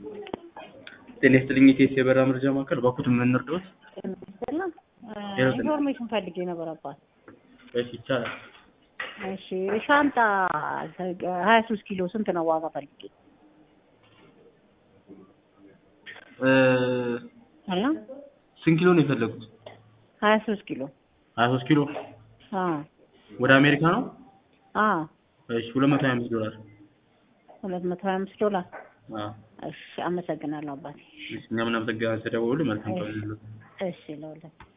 ጤና ይስጥልኝ የኢቲኤስ የበረራ መረጃ ማዕከል ባኩት ምን እርዳዎት? ኢንፎርሜሽን ፈልጌ ነበር አባት። እሺ ይቻላል። እሺ ሻንጣ ሀያ ሶስት ኪሎ ስንት ነው ዋጋ ፈልጌ? እ አላ ስንት ኪሎ ነው የፈለጉት? ሀያ ሶስት ኪሎ ሀያ ሶስት ኪሎ አ ወደ አሜሪካ ነው? አ እሺ ሁለት መቶ ሀያ አምስት ዶላር። ሁለት መቶ ሀያ አምስት ዶላር። አዎ እሺ አመሰግናለሁ አባቴ። እሺ እኛም እናመሰግናለን ስለደወሉ መልካም ቀን ይሁንልዎት። እሺ ለሁለት